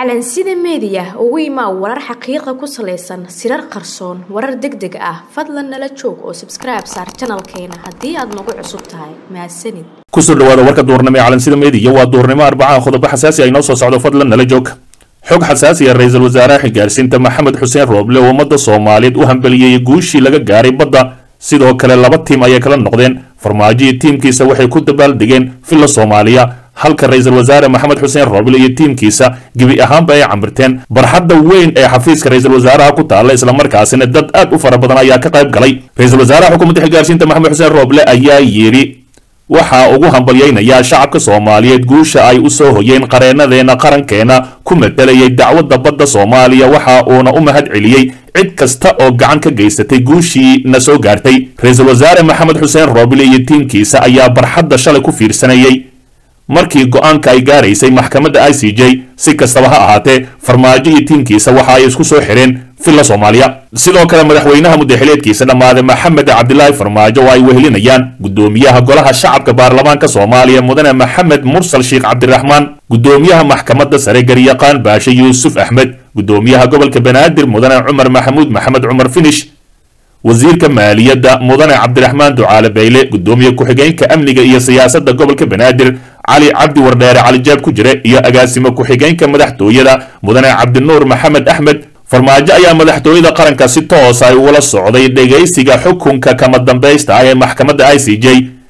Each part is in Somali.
calansida meediya ugu imaa warar xaqiiqa ku salaysan sirar qarsoon warar deg deg ah fadlan nala joog oo sabskribe saar janalkeena haddii aad nagu cusub tahay mahadsanid kusoo dhawaada warka duurnimo ee calansida meediya waa duurnimo arbacaha qodobo xasaasi ay noo soo socdo fadlan nala joog xog xasaasiya ra-iisul wasaaraha xigaarsiinta maxamed xuseen rooble oo ummadda soomaaliyeed u hambeliyey guushii laga gaaray badda sidoo kale laba tiim ayay kala noqdeen farmaajo iyo tiimkiisa waxay ku dabaaldegeen villa soomaaliya halka ra-iisul wasaare maxamed xuseen rooble iyo tiimkiisa gebi ahaanba ay cambirteen barxadda weyn ee xafiiska ra-iisul wasaaraha ku taalla islamarkaasina dad aad u fara badan ayaa ka qayb galay ra-iisul wasaaraha xukuumadda xigaarsiinta maxamed xuseen rooble ayaa yidhi waxaa ugu hambalyaynayaa shacabka soomaaliyeed guusha ay u soo hoyeen qareenadeena qarankeena ku matalayay dacwadda badda soomaaliya waxa uuna u mahad celiyey cid kasta oo gacan ka geysatay guushii na soo gaartay ra-iisul wasaare maxamed xuseen rooble iyo tiimkiisa ayaa barxadda shalay ku fiirsanayay markii go-aanka ay gaaraysay maxkamadda i c j si kastaba ha ahaatee farmaajo iyo tiimkiisa waxa ay isku soo xidheen villa soomaaliya sidoo kale madaxweynaha muddaxileedkiisa dhammaaday maxamed cabdilaahi farmaajo oo ay wehelinayaan guddoomiyaha golaha shacabka baarlamaanka soomaaliya mudane maxamed mursal sheekh cabdiraxmaan guddoomiyaha maxkamadda sare garyaqaan baashe yuusuf axmed guddoomiyaha gobolka banaadir mudane cumar maxamuud maxamed cumar finish wasiirka maaliyadda mudane cabdiraxmaan ducaale bayle guddoomiye ku-xigeenka amniga iyo siyaasadda gobolka banaadir cali cabdi wardheere calijaab ku jire iyo agaasimo ku-xigeenka madaxtooyada mudane cabdinuur maxamed axmed farmaajo ayaa madaxtooyada qaranka si toos ay ugula socday dhegaysiga xukunka kama dambaysta ah ee maxkamadda i c j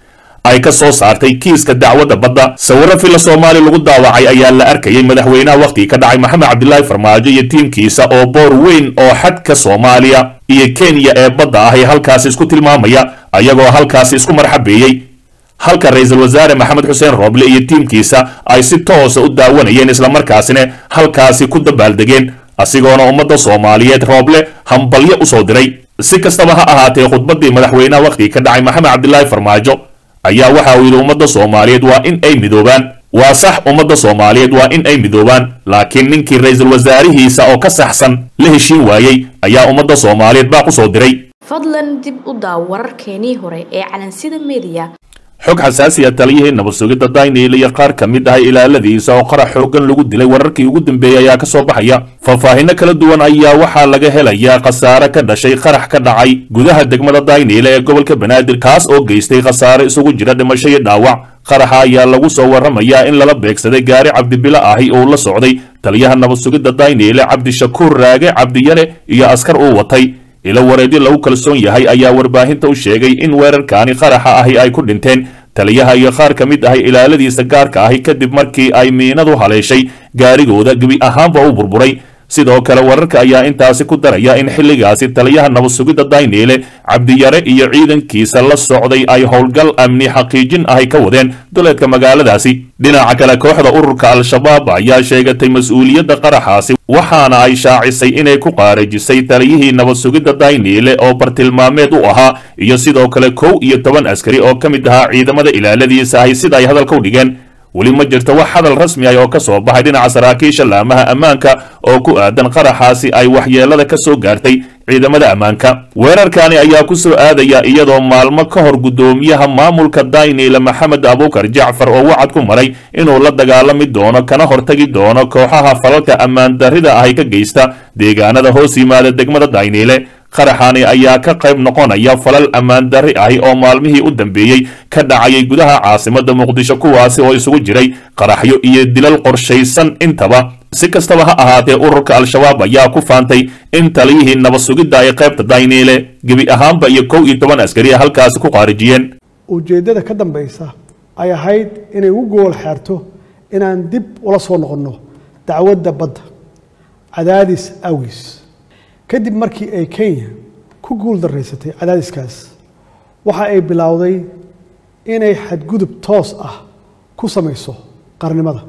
ay ka soo saartay kiiska dacwadda badda sawirro villa soomaaliya lagu daawacay ayaa la arkayay madaxweynaha wakhtigii ka dhacay maxamed cabdilaahi farmaajo iyo tiimkiisa oo boor weyn oo xadka soomaaliya iyo kenya ee badda ah ee halkaasi isku tilmaamaya ayagoo halkaasi isku marxabeeyey halka ra-iisul wasaare maxamed xuseen rooble iyo tiimkiisa ay si toosa u daawanayeen islamarkaasina halkaasi ku dabaaldegeen asigoona ummadda soomaaliyeed rooble hambalyo u soo diray si kastaba ha ahaatee khudbaddii madaxweynaha wakhtigii ka dhacay maxamed cabdilaahi farmaajo ayaa waxa uu yidhi ummadda soomaaliyeed waa in ay midoobaan waa sax ummadda soomaaliyeed waa in ay midoobaan laakiin ninkii ra-iisul wasaarihiisa oo ka saxsan la heshiin waayey ayaa ummadda soomaaliyeed baa ku soo diray fadlan dib u daaw wararkeenii hore ee calansida meediya xog xasaasiya taliyihii nabad sugidda daynil iyo qaar ka mid ah ilaaladiisa oo qarax xoogan lagu dilay wararkii ugu dambeeyey ayaa ka soo baxaya faahfaahinno kala duwan ayaa waxaa laga helayaa khasaare ka dhashay qarax ka dhacay gudaha degmada dayniile ee gobolka banaadir kaas oo geystay khasaare isugu jira dhimasho iyo dhaawac qaraxa ayaa lagu soo warramayaa in lala beegsaday gaari cabdibilo ahi uu la socday taliyaha nabad sugidda dayniile cabdishakuur raage cabdiyare iyo askar uu watay ilo wareedyo lagu kalsoon yahay ayaa warbaahinta u sheegay in weerarkaani qaraxa ahi ay ku dhinteen taliyaha iyo qaar ka mid ahi ilaaladiisa gaarka ahi kadib markii ay miinadu haleeshay gaarigooda gebi ahaanba u burburay sidoo kale wararka ayaa intaasi ku daraya in xilligaasi taliyaha nabad sugidda dayniile cabdiyare iyo ciidankiisa la socday ay howlgal amni xaqiijin ahi ka wadeen duleedka magaaladaasi dhinaca kale kooxda ururka al-shabaab ayaa sheegatay mas-uuliyadda qaraxaasi waxaana ay shaacisay inay ku qaarajisay taliyihii nabad sugidda dayniile oo bartilmaameed u ahaa iyo sidoo kale kow iyo toban askari oo ka mid ahaa ciidamada ilaaladiisa ahi sida ay hadalka u dhigeen weli ma jirto wax hadal rasmi ah oo ka soo baxay dhinaca saraakiisha laamaha ammaanka oo ku aadan qaraxaasi ay waxyeelada ka soo gaartay ciidamada ammaanka weerarkani ayaa ku soo aadaya iyadoo maalmo ka hor guddoomiyaha maamulka dayniile maxamed abuukar jacfar oo wacad ku maray inuu la dagaalami doono kana hortagi doono kooxaha falalka ammaan darrida ahi ka geysta deegaanada hoos yimaada degmada dayniile qaraxani ayaa ka qayb noqonaya falal ammaan darri ahi oo maalmihii u dambeeyey ka dhacayay gudaha caasimadda muqdisho kuwaasi oo isugu jiray qaraxyo iyo dilal qorshaysan intaba si kastaba ha ahaatee ururka al-shabaab ayaa ku faantay in taliyihii nabad sugidda ay qaybta dayniile gebi ahaanba iyo kow iyo toban askari halkaasi ku qaarijiyeen ujeeddada ka dambaysa ay ahayd inay ugu gool xeerto inaan dib ula soo noqonno dacwadda badda cadaadis awgiis kadib markii ay kenya ku guul daraysatay cadaadiskaas waxa ay bilowday inay xadgudub toos ah ku samayso qarnimada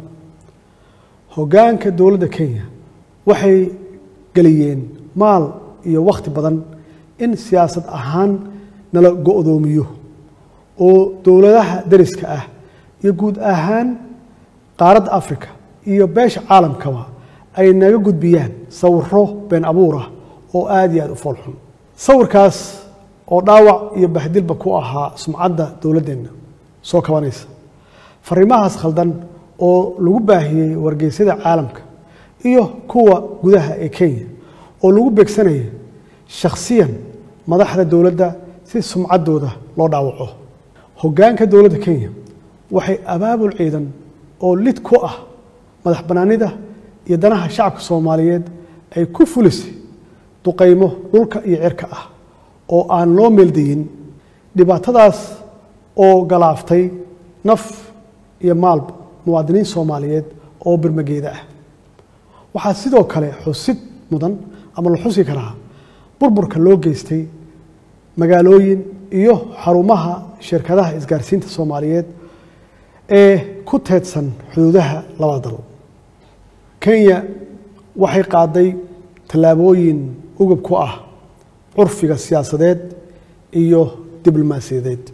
hoggaanka dowladda kenya waxay geliyeen maal iyo wakhti badan in siyaasad ahaan nala go-doomiyo oo dowladaha dariska ah iyo guud ahaan qaaradda africa iyo beesha caalamkaba ay naga gudbiyaan sawiro been abuur ah oo aada iyo aada u foolxun sawirkaas oo dhaawac iyo bahdilba ku ahaa sumcadda dowladdeenna soo kabanaysa fariimahaas khaldan oo lagu baahiyey wargeysyada caalamka iyo kuwa gudaha ee kenya oo lagu beegsanaya shakhsiyan madaxda dowladda si sumcaddooda loo dhaawaco hoggaanka dowladda kenya waxay abaabul ciidan oo lid ku ah madax bannaanida iyo danaha shacabka soomaaliyeed ay ku fulisay duqaymo dhulka iyo cirka ah oo aan loo meeldayin dhibaatadaas oo galaaftay naf iyo maalba muwaadiniin soomaaliyeed oo birmageeda ah waxaa sidoo kale xusid mudan ama la xusi karaa burburka loo geystay magaalooyin iyo xarumaha shirkadaha isgaarsiinta soomaaliyeed ee ku teedsan xuduudaha labada dal kenya waxay qaaday tallaabooyin ugub ku ah curfiga siyaasadeed iyo diblomaasiyadeed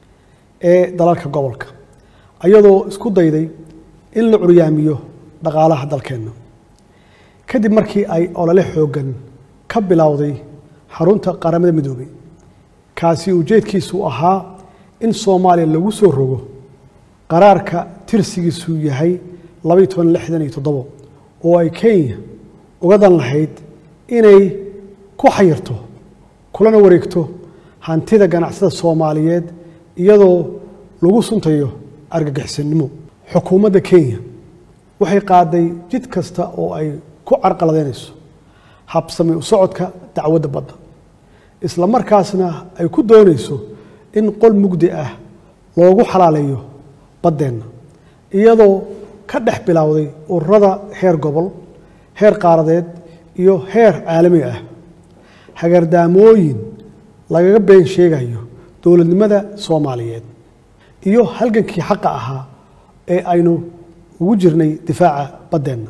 ee dalalka gobolka ayadoo isku dayday in la curyaamiyo dhaqaalaha dalkeenna kadib markii ay olole xooggan ka bilowday xarunta qaramada midoobay kaasi ujeedkiisu ahaa in soomaaliya lagu soo rogo qaraarka tirsigiisu yahay labaiy toban lixdan iyo toddobo oo ay kenya uga dan lahayd inay ku xayirto kulana wareegto hantida ganacsada soomaaliyeed iyadoo lagu suntayo argagixisannimo xukuumadda kenya waxay qaaday jid kasta oo ay ku carqaladeynayso habsami u socodka dacwadda badda isla markaasna ay ku doonayso in qol mugdi ah loogu xalaaleeyo baddeenna iyadoo ka dhex bilowday ururada heer gobol heer qaaradeed iyo heer caalami ah hagardaamooyin lagaga been sheegayo dowladnimada soomaaliyeed iyo halgankii xaqa ahaa ee aynu ugu jirnay difaaca baddeenna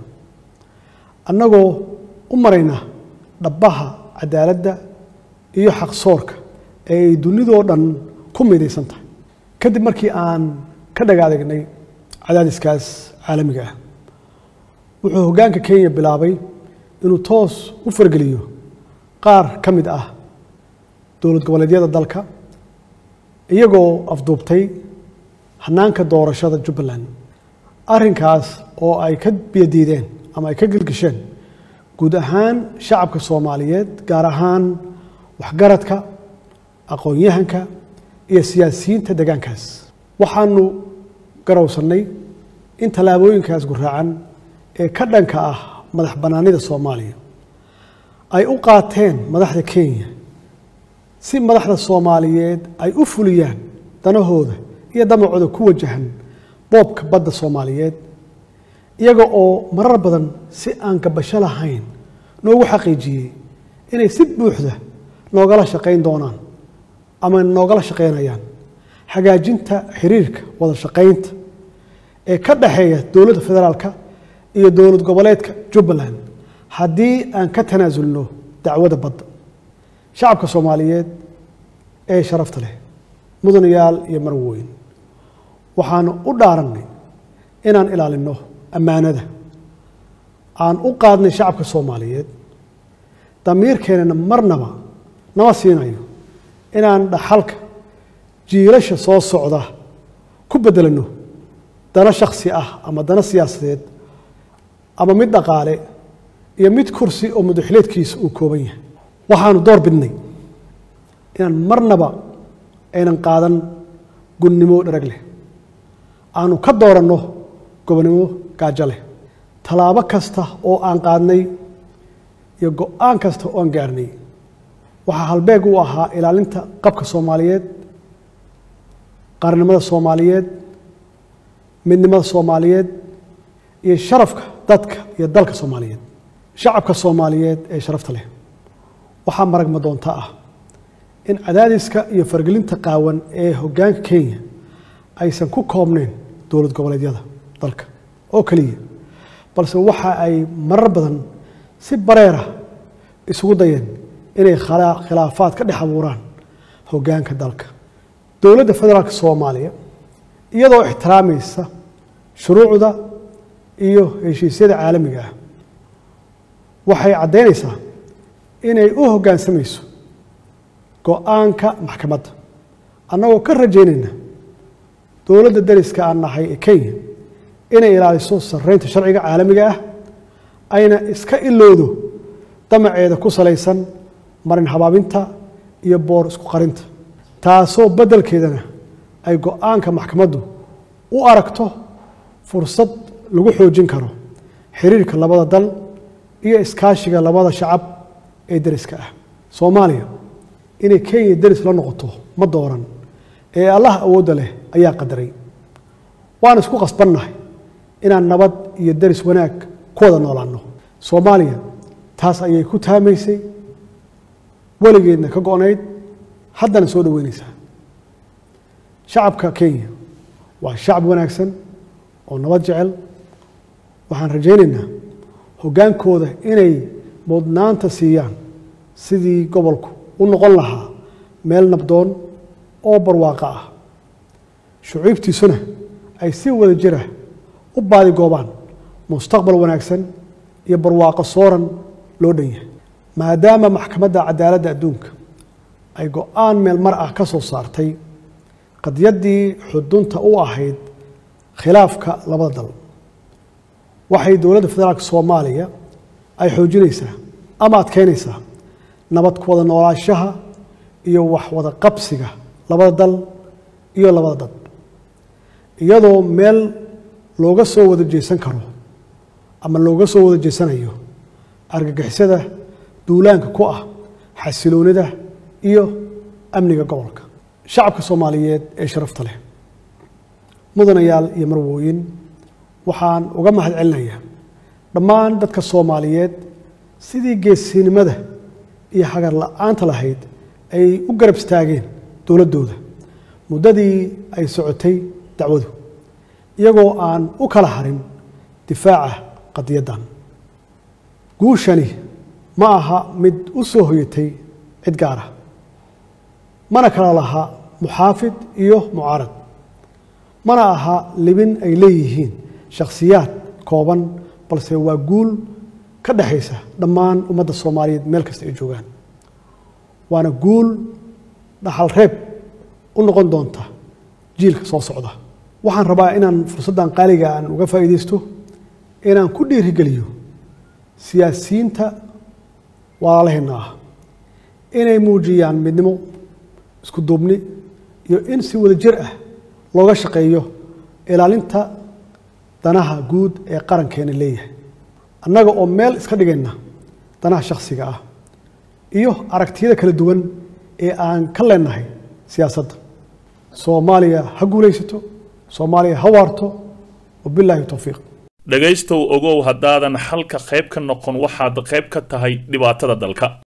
annagoo u marayna dhabbaha cadaaladda iyo xaqsoorka ee ay dunidoo dhan ku midaysan tahay kadib markii aan ka dhaga adegnay cadaadiskaas caalamiga ah wuxuu hoggaanka kenya bilaabay inuu toos u fargeliyo qaar ka mid ah dowlad goboleedyada dalka iyagoo afduubtay hanaanka doorashada jubbaland arrinkaas oo ay ka biyadiideen ama ay ka gelgisheen guud ahaan shacabka soomaaliyeed gaar ahaan waxgaradka aqoon-yahanka iyo siyaasiyiinta deegaankaas waxaanu garowsannay in tallaabooyinkaas guraacan ee ka dhanka ah madax bannaanida soomaaliya ay u qaateen madaxda kenya si madaxda soomaaliyeed ay u fuliyaan danahooda iyo damacooda ku wajahan boobka badda soomaaliyeed iyaga oo marar badan si aan gabasho lahayn noogu xaqiijiyey inay si buuxda noogala shaqayn doonaan ama noogala shaqaynayaan hagaajinta xiriirka wada shaqaynta ee ka dhaxeeya dowladda federaalka iyo dowlad goboleedka jubbaland haddii aan ka tanaasulno dacwadda badda shacabka soomaaliyeed ee sharafta leh mudanayaal iyo marwooyin waxaanu u dhaarannay inaan ilaalinno ammaanada aan u qaadnay shacabka soomaaliyeed damiirkeennana marnaba nama siinayo inaan dhaxalka jiilasha soo socda ku beddelanno dano shakhsi ah ama dano siyaasadeed ama mid dhaqaale iyo mid kursi oo madaxileedkiisa uu kooban yahay waxaanu door bidnay inaan marnaba aynan qaadan gunnimo dharag leh aanu ka dooranno gobonnimo gaajo leh tallaabo kasta oo aan qaadnay iyo go-aan kasta oo aan gaarnay waxaa halbeeg u ahaa ilaalinta qabka soomaaliyeed qaarnimada soomaaliyeed midnimada soomaaliyeed iyo sharafka dadka iyo dalka soomaaliyeed shacabka soomaaliyeed ee sharafta leh waxaa maragma doonta ah in cadaadiska iyo fargelinta qaawan ee hoggaanka kenya aysan ku koobnayn dowlad goboleedyada dalka oo keliya balse waxa ay marar badan si bareera isugu dayeen inay khilaafaad ka dhex abuuraan hoggaanka dalka dowladda federaalka soomaaliya iyadoo ixtiraamaysa shuruucda iyo heshiisyada caalamiga ah waxay caddaynaysaa inay u hoggaansamayso go-aanka maxkamadda annagoo ka rajaynayna dowladda dariska aan nahay ee kenya inay ilaaliso sarreynta sharciga caalamiga ah ayna iska ilowdo damaceeda ku salaysan marin habaabinta iyo boor isku qarinta taasoo beddelkeedana ay go-aanka maxkamaddu u aragto fursad lagu xoojin karo xiriirka labada dal iyo iskaashiga labada shacab ee deriska ah soomaaliya inay kenya deris la noqoto ma dooran ee allah awoodda leh ayaa qadaray waan isku qasbannahay inaan nabad iyo deris wanaag ku wada noolaanno soomaaliya taas ayay ku taamaysay weligeedna ka go-nayd haddana soo dhoweynaysaa shacabka kenya waa shacab wanaagsan oo nabad jecel waxaan rajaynaynaa hoggaankooda inay mudnaanta siiyaan sidii gobolku u noqon lahaa meel nabdoon oo barwaaqo ah shucuubtiisuna ay si wada jira u baadigoobaan mustaqbal wanaagsan iyo barwaaqo sooran loo dhan yahay maadaama maxkamadda cadaaladda adduunka ay go-aan meel mar ah ka soo saartay qadyaddii xudunta u ahayd khilaafka labada dal waxay dowladda federaalka soomaaliya ay xoojinaysaa ama adkeynaysaa nabad ku wada noolaashaha iyo wax wada qabsiga labada dal iyo labada dad iyadoo meel looga soo wada jeesan karo ama looga soo wada jeesanayo argagixisada duulaanka ku ah xasiloonida iyo amniga gobolka shacabka soomaaliyeed ee sharafta leh mudanayaal iyo marwooyin waxaan uga mahad celinayaa dhammaan dadka soomaaliyeed sidii geesinimada iyo hagar la-aanta lahayd ay u garab istaageen dowladdooda muddadii ay socotay dacwadu iyagoo aan u kala harin difaaca qadiyaddan guushani ma aha mid u soo hoyatay cid gaar ah mana kala laha muxaafid iyo mucaarad mana aha libin ay leeyihiin shakhsiyaad kooban balse waa guul ka dhexaysa dhammaan ummadda soomaaliyeed meel kasta ay joogaan waana guul dhaxal reeb u noqon doonta jiilka soo socda waxaan rabaa inaan fursaddan qaaliga aan uga faa'iidaysto inaan ku dhiirigeliyo siyaasiyiinta walaalaheenna ah inay muujiyaan midnimo isku duubni iyo in si wada jir ah looga shaqeeyo ilaalinta danaha guud ee qarankeena leeyahay annaga oo meel iska dhigayna danaha shakhsiga ah iyo aragtiyada kala duwan ee aan ka leenahay siyaasadda soomaaliya ha guulaysato soomaaliya ha waarto wabilaahi towfiiq dhegaystow ogow haddaadan xalka qayb ka noqon waxaad qayb ka tahay dhibaatada dalka